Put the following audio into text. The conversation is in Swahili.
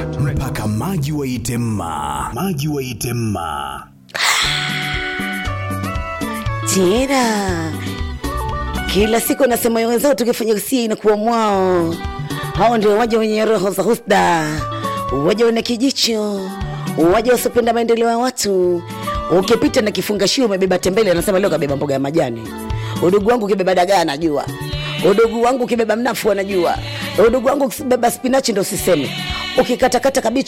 mpaka maji waite mma. Maji waite mma. tena kila siku nasema wenzao tukifanya usia inakuwa mwao hao ndio waja wenye roho za husda waja wenye kijicho waja wasiopenda maendeleo ya watu ukipita na kifungashio umebeba tembele anasema leo kabeba mboga ya majani udugu wangu ukibeba dagaa anajua udugu wangu ukibeba mnafu anajua udugu wangu ukibeba spinachi ndo usiseme ukikatakata kabichi